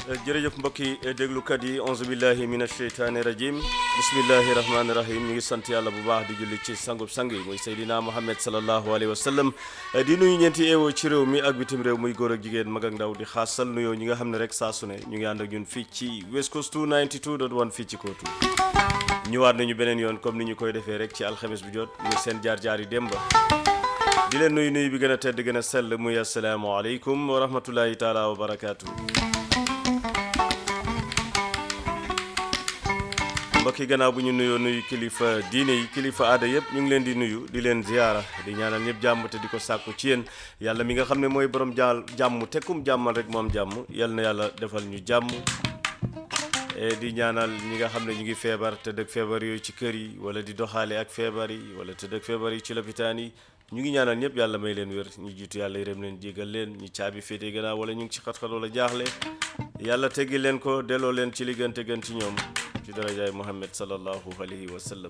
jërëjëf mbokki déglukat yi onze billahi min asheytaani rajim bismillahi rahmaani rahim ñu ngi sant yàlla bu baax di julli ci sangub sang yi muy Seydina Muhammad salallahu alayhi wa sallam di nuyu ñeenti eewoo ci réew mi ak bitim réew muy góor ak jigéen mag ak ndaw di xaasal nuyoo ñi nga xam ne rek saa su ne ñu ngi ànd ak ñun fii ci West Coast 292.1 fii ci kootu ñëwaat nañu beneen yoon comme ni ñu koy defee rek ci alxames bu jot muy seen jaar-jaar yi démba di leen nuyu nuyu bi gën a tedd gën a sell muy asalaamaaleykum wa rahmatullahi taala wa barakaatu. mbokki gannaaw bu ñu nuyoo nuyu kilifa diine yi kilifa aada yëpp ñu ngi leen di nuyu di leen ziyaara di ñaanal ñëpp jàmm te di ko sàkku ci yéen yàlla mi nga xam ne mooy borom jaal jàmm tekkum jàmmal rek moom jàmm yal na yàlla defal ñu jàmm di ñaanal ñi nga xam ne ñu ngi feebar te dëkk feebar yooyu ci kër yi wala di doxaale ak feebar yi wala te dëkk feebar yi ci lopitaan yi ñu ngi ñaanal ñëpp yàlla may leen wér ñu jiitu yàlla yërëm leen jégal leen ñi caabi féete gannaaw wala ñu ngi ci xat-xat wala jaaxle yàlla teggi leen ko delloo leen ci li gën te gën ci ñoom ci darajaay Muhammad sallallahu alayhi wa sallam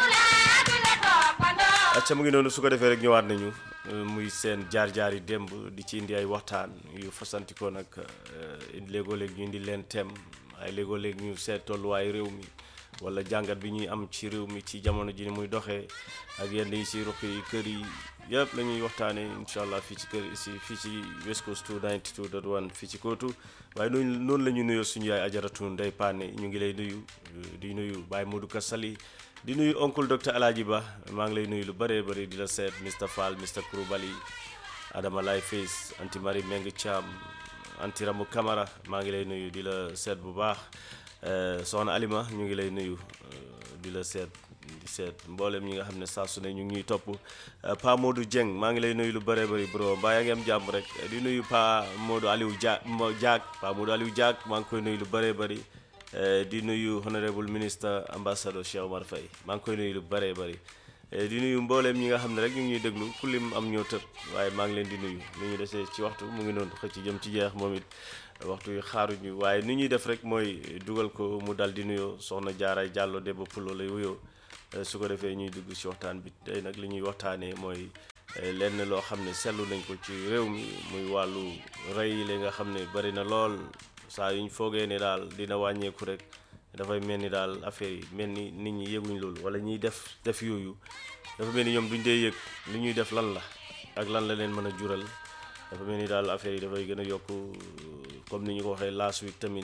acca mu ngi noonu su ko defee rek ñëwaat nañu muy seen jaar-jaar yi démb di ci indi ay waxtaan yu fasantikoo nag léegoo-léeg ñu indi leen tem ay léegoo-léeg ñu seet tolluwaay réew mi wala jàngat bi ñuy am ci réew mi ci jamono ji ni muy doxee ak yenn yi si ruq yi kër yi yëpp la ñuy waxtaanee incha allah fii ci kër si fii ci West Coast 292.1 fii ci kootu waaye noonu noonu la ñu nuyoo suñu yaay ajaratu Ndey Paane ñu ngi lay nuyu di nuyu Baye Modou Ka Sali di nuyu oncle docteur Alaaji Ba maa ngi lay nuyu lu bëree bëri di la seet Mr Fall Mr Kouroubali Adama Lay Face anti Marie Meng Thiam anti Ramu Camara maa ngi lay nuyu di la seet bu baax soxna Alima ñu ngi lay nuyu di la seet di seet mboolem ñi nga xam ne saa su ne ñu ngi ñuy topp Pa Modou Dieng maa ngi lay nuyu lu bëree bëri bro mbaa yaa ngi am jàmm rek di nuyu Pa Modou Aliou Dia Diak Pa Modou Aliou Diak maa ngi koy nuyu lu bëree bëri di nuyu honorable ministre ambassadeur Cheikh Omar Faye maa ngi koy nuyu lu bëree bëri di nuyu mbooleem ñi nga xam ne rek ñu ngi ñuy déglu ku lim am ñoo tëb waaye maa ngi leen di nuyu ni ñu desee ci waxtu mu ngi noonu xëcc jëm ci jeex moom it waxtu yu xaaruñu waaye ni ñuy def rek mooy dugal ko mu dal di nuyoo soxna Jaaraay Jàllo Debba Pulo lay wuyoo su ko defee ñuy dugg ci waxtaan bi tey nag li ñuy waxtaanee mooy lenn loo xam ne seetlu nañ ko ci réew mi muy wàllu rey li nga xam ne bari na lool saa yuñ foogee ne daal dina wàññeeku rek dafay mel ni daal affaire yi mel ni nit ñi yëguñ loolu wala ñuy def def yooyu dafa mel ni ñoom duñ dee yëg li ñuy def lan la ak lan la leen mën a jural dafa mel ni daal affaire yi dafay gën a yokk comme ni ñu ko waxee last week tamit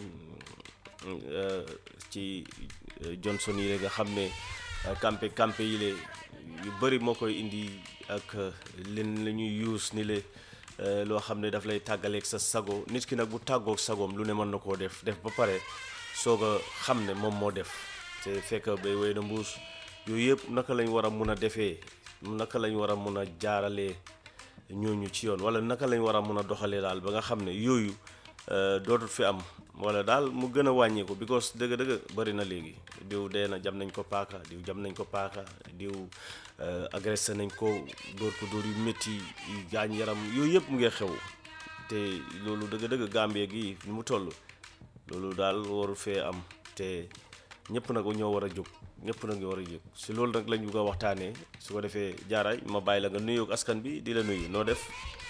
ci Johnson yi nga xam ne campé campé yi le yu bëri moo koy indi ak leen la ñuy use ni le loo xam ne daf lay tàggaleeg sa sago nit ki nag bu tàggoog sagoom lu ne mën na koo def def ba pare soog a xam ne moom moo def te fekk bay wéy na mbuus yooyu yëpp naka lañ war a mun a defee naka lañ war a mun a jaaralee ñooñu ci yoon wala naka lañ war a mun a doxalee daal ba nga xam ne yooyu dootul fi am wala daal mu gën a wàññeeku because dëgg-dëgg bëri na léegi diw dee na jam nañ ko paaka diw jam nañ ko paaka diw agressé nañ ko dóor ko dóor yu métti yu gaañ yaram yooyu yëpp mu ngi xew te loolu dëgg-dëgg Gambie gi ni mu toll loolu daal waru fee am te ñëpp nag ñoo war a jóg ñëpp nag ñoo war a jóg si loolu nag lañ bugg a waxtaanee su ko defee jaaraay ma bàyyi la nga nuyoog askan bi di la nuyu noo def.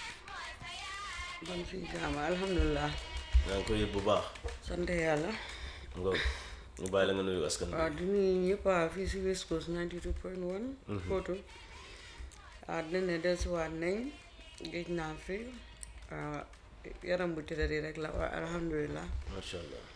bon fii jaama alhamdulilah. yaa ngi koy yëg bu baax. sant yàlla. nga ñu bàyyi la nga nuyu askan bi. waaw di nuyu ñëpp a fii si West Coast 92.1. Footu. ah dinañ ne dellusiwaat nañ géej naa fi yaram bu tëddee rek la waaye alhamdulilah. macha allah.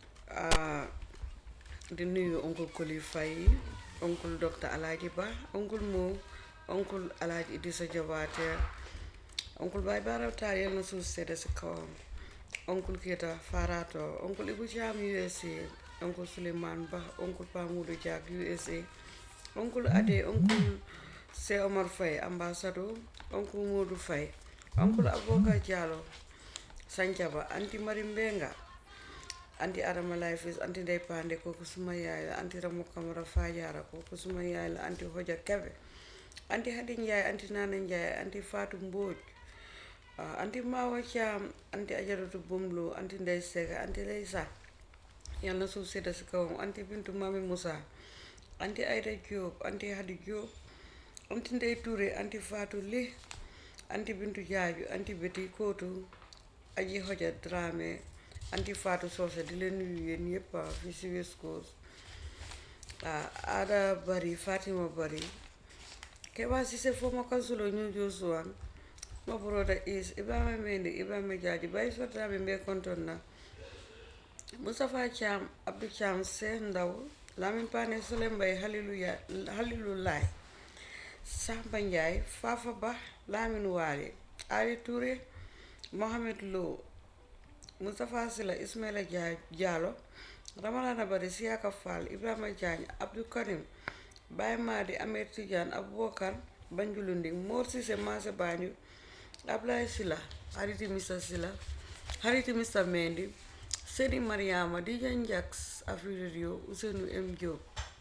di nuyu oncle Koli Faye oncle docteur Alaaji Ba oncle Mo oncle Alaaji Idrissa Jabaate oncle Baye Bara Taal yal na suuf sedda si kawam oncle Keita Farato oncle Ibu Caam USA oncle Souleymane Ba oncle Pamudu Diak USA oncle Ade oncle Se Omar Faye ambassadeur oncle Modou Faye oncle Aboka Diallo Sancaba anti Mari Mbenga anti Adama Lifes anti Ndey Pande kooku suma yaay la anti Ramu Kamara Fajara kooku suma yaay la anti Hoja Kebe anti Hadi Njaay anti Nana Njaay anti Fatou Mbooj anti Mawa Caam anti Ajaratu Bomlo anti Ndey Sega anti Leysa yal na suuf sedda si kawam anti Bintu Mami Moussa anti Aida Diop anti Hadi Diop anti Ndey Touré anti Fatou Li anti Bintu Jaaju anti Beti Kootu aji Hoja Dramé anti Fatou Socé di leen nuyu yéen yëpp ah, fii si West Coast ah Ada Bari Fatima Bari Keba Cissé former councilor ñu Josuwan my brother is Ibrahima Mendy Ibrahima Jaaji Baye Sotrabe mbe konton na Moustapha Thiam Abdou Thiam Seex Ndaw Lamin Paane Sole Mbay Haliluya Halilu Laay Samba Ndiaye Fafa Ba Lamin Waali Ali Touré Mohamed Lo Moustapha Sila Ismaila Dia Diallo Ramalana Bari Siaka Fall Ibrahima Diagne Abdou Karim Baye Madi Ahmed Tidiane Aboubacar Banjulundi Mor Cissé Maase Banjul Ablaye Sila Hariti Mr Sila Hariti Mr Mendy Sedi Mariama Dijan Jax Afrique Radio Ousseynou M Diop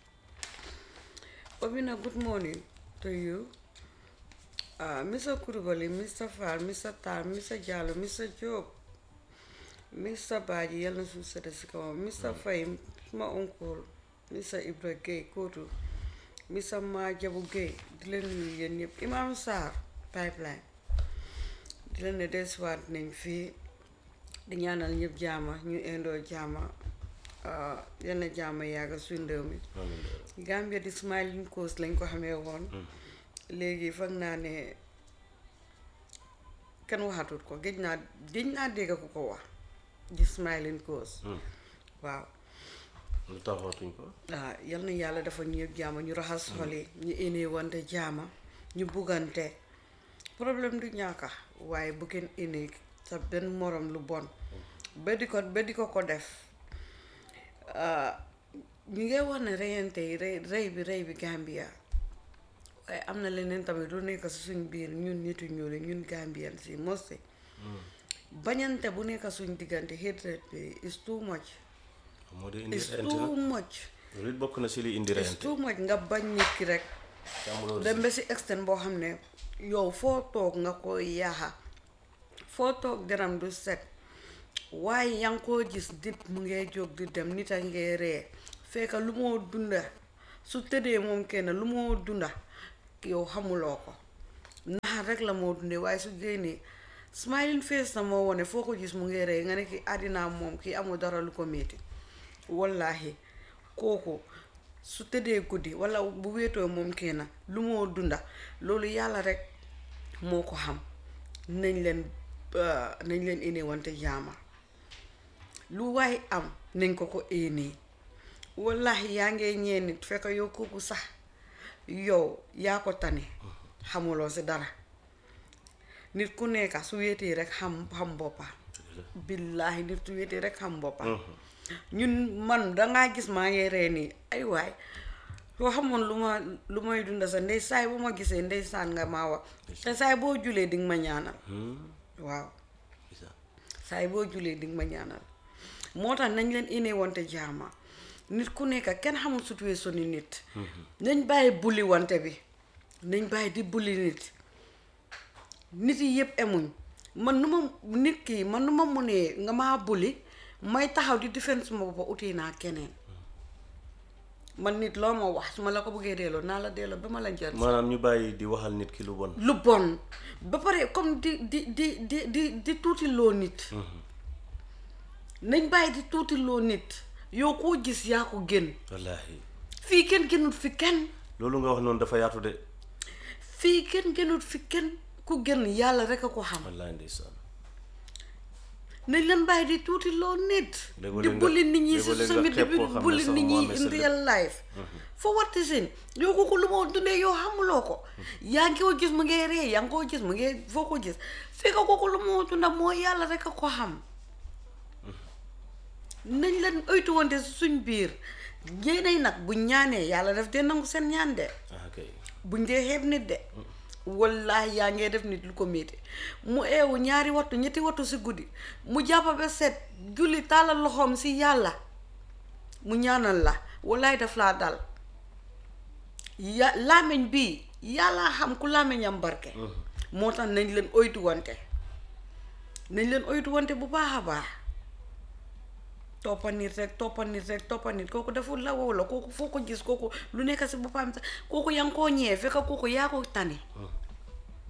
Obina good morning to you uh, Mr Kurubali Mr Fall Mr Tal Mr Diallo Mr Diop Mr Badji yal na suuf sedd si kawam Mr Faye suma oncle Mr Ibra Gueye Kootu Mr Majabu Gueye di leen nuyu yéen ñëpp Imam Sarr pipeline di leen ne desuwaat nañ fii di ñaanal ñëpp jaama ñu indoo jaama ah, yal na jaama yàgg suñ réew mi Gambia di smiling coast lañ ko xamee woon léegi foog naa ne kenn waxatut ko géej naa géej naa dégg ku ko wax di smiling coast waaw lu tax waxtuñ ko ah yal na yàlla dafa ñu yëpp jaama ñu raxas xol yi ñu énee wante jaama ñu buggante problème du ñàkka waaye bu kenn énee sa benn morom lu bon ba di ko ba di ko ko def ah, ñu ngi wax ne reyante yi rey rey bi rey bi Gambia waaye am na leneen tamit lu nekk si suñ biir ñun nitu ñuul yi ñun Gambian si moste bañante bu nekk suñ diggante hatred bi is too much moo di indi is reyante too nag much loolu it bokk na si li indi is reyante too much nga bañ nit ki rek te amuloo dem ba si extent boo xam ne yow foo toog nga ko yaaxa foo toog deram du set waaye yaa ngi koo gis nit mu ngee jóg di dem nit a ngee ree fekk lu moo dunda su tëddee moom kenn lu moo dunda yow xamuloo ko naxar rek la moo dundee waaye su génnee smiling face na moo wone foo ko gis mu ngee ree nga ne ki àddinaam moom kii amul dara lu ko métti wallahi kooku su tëddee guddi wala bu wéetoo moom kenn lu moo dunda loolu yàlla rek moo ko xam nañ leen uh, nañ leen énee wante jaama lu waay am nañ ko ko éenee wallahi yaa ngee ñee nit fekk yow kooku sax yow yaa ko tane xamuloo si dara nit ku nekka su wéetee rek xam xam boppam billaahi nit su wéetee rek xam boppam ñun man dangaa gis maa ngi ree nii ay waay soo xamoon lu ma lu may dunda sa ndey saay bu ma gisee ndey saan nga maa wax te saay boo julee dinga ma ñaanal waaw saay boo julee dinga ma ñaanal moo tax nañ leen ine wante jaama nit ku nekk kenn xamul situation ni nit nañ bàyyi bulli wante bi nañ bàyyi di bulli nit nit yi yëpp emuñ man nu ma nit ki man nu ma munee nga maa bulli may taxaw di défense suma boppa uti naa keneen man nit loo ma wax su ma la ko bëggee delloo naa la delloo ba ma la njëriñ maanaam ñu bàyyi di waxal nit ki lu bon lu bon ba pare comme di di di di di di tuuti loo nit nañ bàyyi di tuuti loo nit yow koo gis yaa ko gën wallaahi fii kenn gënut fi kenn loolu nga wax noonu dafa yaatu de fii kenn gënut fi kenn ku gën yàlla rek a ko xam wallaahi ndeysaan nañ leen bàyyi di tuuti loo nit Léegoo di léeg nga- bulli nit ñi si léegoo léeg social nga media xeeb bi koo xam ne bulli sax nit moo ñi amee in sa real life for what reason yow kooku lu moo dundee yow xamuloo ko yaa ngi ko gis mu ngee ree yaa ngi koo gis mu ngee foo ko gis fekk kooku lu moo dunda moo yàlla rek a ko xam nañ leen oytu wante si suñ biir ñeenay nag buñ ñaanee yàlla def dee nangu seen ñaan de ah kay buñ dee xeeb nit de wallahi yaa ngee def nit lu ko métti mu eewu ñaari wattu ñetti wattu si guddi mu jàppa ba set julli tàllal loxoom si yàlla mu ñaanal la wallahi daf laa dal ya làmmiñ bii yàlla xam ku làmmiñam barke moo tax nañ leen oytu wante nañ leen oytu wante bu baax a baax toppa nit rek toppa nit rek toppa nit kooku deful la wow la kooku foo ko gis kooku lu nekk si boppam sax kooku yaa ngi koo ñëwee fekk kooku yaa ko tane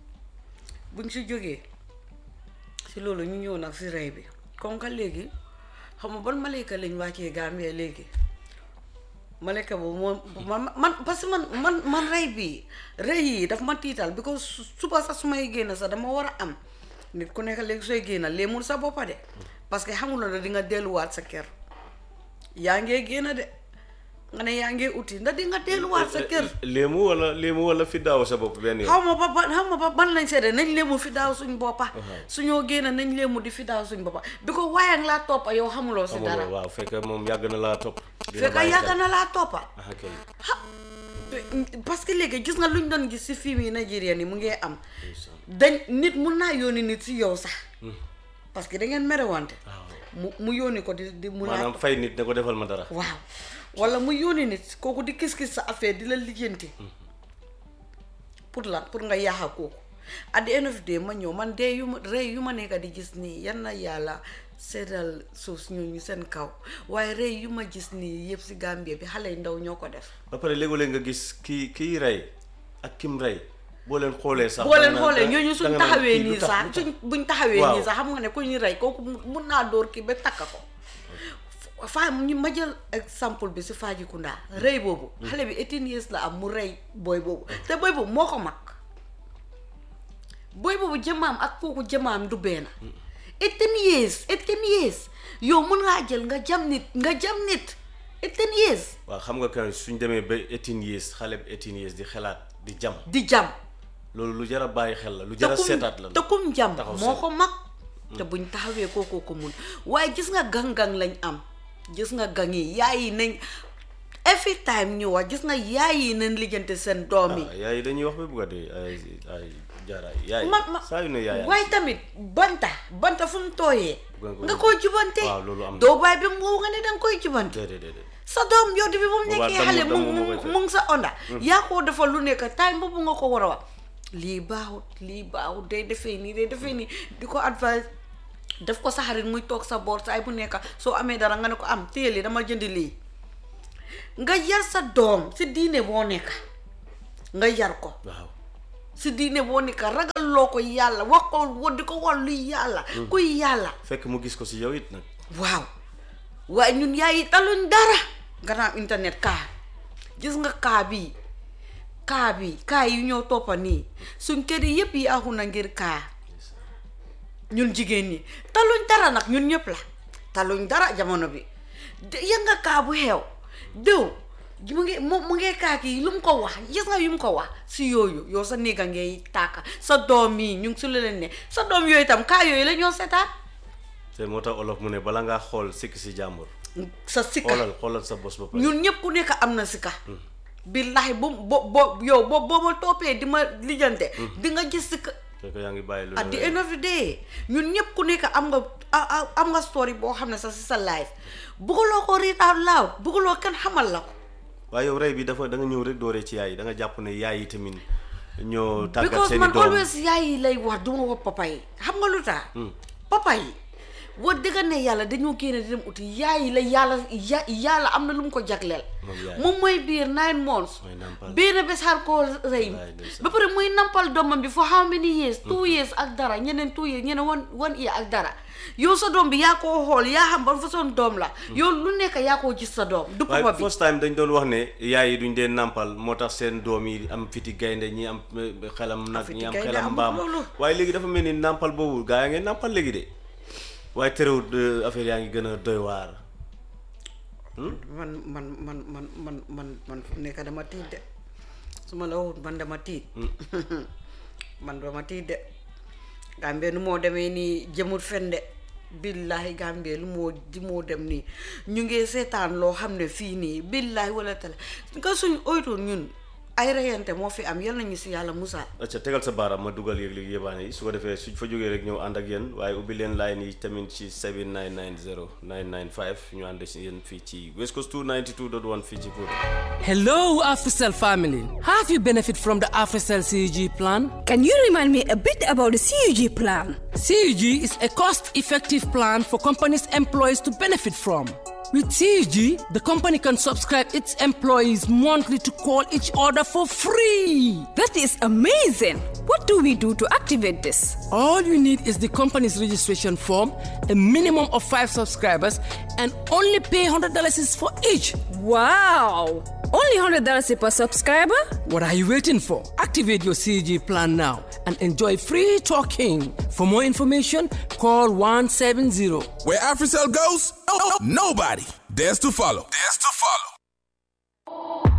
buñ si jógee si loolu ñu ñëw nag si rey bi kon ka léegi xam nga ban malayka lañ wàccee Gambie léegi malayka boobu moom man man parce que man man man rey bi rey yi daf ma tiital because su- suba sax su may génn sax dama war a am nit ku nekk léegi sooy génn léemul sa boppa de parce que xamuloo ne di nga delluwaat sa kër yaa ngee génn de nga ne yaa ngee uti ndax di nga delluwaat sa kër léemu wala léemu wala fi daaw sa bopp benn yoon xaw ma ba ban xaw ma ba ban lañ seede nañ léemu fi daaw suñ boppa suñoo génn nañ léemu di fi daaw suñ boppa bi ko waaye laa toppa yow xamuloo si dara amuloo waaw fekk moom yàgg na laa topp dina fekk bàyyi yàgg xel. na laa toppa ah kay parce que léegi gis nga luñ doon gis si film yi Nigérian yi mu ngee am ndeysaan. dañ nit mun naa yónni nit si yow sax parce que da ngeen merewante waaw mu mu yónni ko di di mu maanaam laa fay nit ne ko defal ma dara waaw wala mu yónni nit kooku di kis-kis sa affaire di la lijjanti pour lan pour nga yaaxa kooku at the end of the day ma ñëw man dee yu ma rey yu ma nekk di gis nii yan na yàlla seddal suuf si ñooñu seen kaw waaye rey yu ma gis nii yëpp si Gambie bi xale yu ndaw ñoo ko def ba pare léeg-léeg nga gis kii kii rey ak kim rey boo leen xoolee sax boo leen danga xoolee naan- ñooñu suñ danga naan taxawee kii lu nii tax- sax lu tax? suñ buñ taxawee Waaw. nii sax xam nga ne ku ñu rey kooku mu- mun naa dóor kii ba takk ko faa ñu ma jël exemple bi si Fajikunda rey boobu xale bi 18 years la am mu rey booy boobu te booy boobu moo ko mag booy boobu jëmaam ak kooku jëmaam du benn 18 years 18 years yow mun ngaa jël nga jam nit nga jam nit 18 years waaw xam nga kan suñ demee ba 18 years xale bi 18 years di xalaat di jam di jam loolu lu jar a bàyyi xel la lu te jar a kum seetaat la te kum jam taxaw moo seet. ko mag te buñ taxawee kookoo ko mun waaye gis nga gang-gang lañ am gis nga gang yi yaay yi nañ every time ñu wax gis nga yaay yi nañ lijjante seen doom yi ah yaay dañuy wax ba bugg a dee ay ay jaaraay yaay ma ma saa yu ne yaay waaye tamit banta banta fu mu tooyee Nga ko- nga koy jubante waaw loolu am na. doo bàyyi bi mu nga ne danga koy jubante déedéet déedéet sa doom yow bi bu mu Boobaa nekkee damm- xale mu damm moo koy mu fekk. mu ngi sa onda yaa koo defal lu nekk time boobu nga ko war a wax lii baaxut lii baaxut day defee nii day defee nii di ko advice def ko sa xarit muy toog sa boor saay bu nekk soo amee dara nga ne ko am téye lii dama jëndi lii nga yar sa doom si diine boo nekk nga yar ko waaw si diine boo nekk ragal loo ko yàlla wax ko wa di ko wax luy yàlla kuy yàlla fekk mu gis ko si yow it nag waaw waaye ñun yaay yi taluñ dara gannaaw internet kaa gis nga kaa bi kaa bi kaa yu ñëw toppa nii suñ kër yi yëpp yi axu na ngir kaa ñun jigéen ñi taluñ dara nag ñun ñëpp la taluñ dara jamono bi de yëg nga kaa bu xew déw mu ngi mu mu ngee kaa kii lu mu ko wax gis nga yu mu ko wax si yooyu yow sa néega ngay tàkka sa doom yi ñu ngi si lu leen ne sa doom yooyu tam kaa yooyu la ñoo seetaan te moo tax olof mu ne bala ngaa xool sikk si jàmbur sa sikka xoolal xoolal sa bos ba pare ñun ñëpp ku nekk am na sikka billahi bu bo bo yow bo boo ma toppee di ma lijjante di nga gis sikka fekk yaa ngi bàyyi lu at the la- end of the day ñun ñëpp ku nekk am nga a- a- am nga story boo xam ne sa si sa life bugguloo ko read out loud bugguloo kenn xamal la ko waaye yow rey bi dafa da nga ñëw rek dooree ci yaay yi da nga jàpp ne yaay yi tamit ñoo tàggat because seen i man doom always yaay yi lay wax duma wax papa yi xam nga lu tax papa yi wax dëgg ne yàlla dañoo génne di dem uti yaay yi la yàlla ya yàlla am na lu mu ko jagleel Moom yaay. moom mooy biir nine months Mooy nampal. benn bés xar koo rëy Wallaay ndeysaan. ba pare muy nampal doomam bi for how many years two years ak dara ñeneen two years ñeneen one one year ak dara yow sa doom bi yaa koo xool yaa xam ban façon doom la yow lu nekk yaa koo gis sa doom du papa waaye bi first time dañ doon wax ne yaay yi duñ dee nàmpal moo tax seen doom yi am fiti gaynde ñi am eh, xelam nag fiti ñi am gaynde xelam amul mbaam loolu. waaye léegi dafa mel ni nàmpal boobu gaa yaa ngeen nàmpal léegi de waaye terewut eh, affaire yaa ngi gën a doy waar man man man man man man man fu nekk dama tiit de su ma la waxut man dama tiit man dama tiit de Gambie nu moo demee nii jëmut fen de billahi Gambie lu moo di moo dem nii ñu ngi seetaan loo xam ne fii nii billahi wala tele nga suñ oytoon ñun ay reyante moo fi am yal nañu si yàlla musa acca tegal sa baaraam ma dugal yëg léegi yëbaane yi su ko defee suñ fa jógee rek ñëw ànd ak yéen waaye ubbi leen line yi tamit ci 7990 995 ñu ànd si yéen fii ci West Coast 292.1 fii ci Pout Hello, AfriCell family. Have you benefit from the AfriCell CUG plan? Can you remind me a bit about the CUG plan? CUG is a cost-effective plan for companies' employees to benefit from. With CUG, the company can subscribe its employees monthly to call each other for free. That is amazing. What do we do to activate this? All you need is the company's registration form, a minimum of five subscribers, and only pay $100 is for each. Wow! Only $100 per subscriber? What are you waiting for? Activate your CG plan now and enjoy free talking. For more information, call 170. Where AfriCell goes, nobody dares to follow. Dares to follow.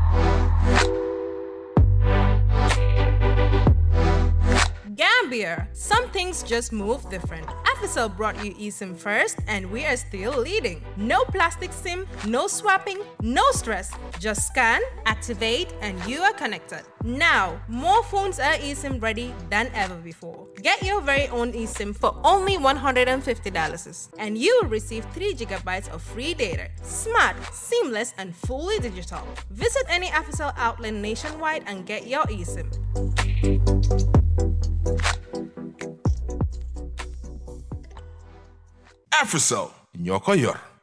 Gambia, some things just move different. Africell brought you eSIM first, and we are still leading. No plastic SIM, no swapping, no stress. Just scan, activate, and you are connected. Now, more phones are eSIM ready than ever before. Get your very own eSIM for only $150, and you will receive 3 gigabytes of free data. Smart, seamless, and fully digital. Visit any Africell outlet nationwide and get your eSIM. AfriCell, ñoo ko yor.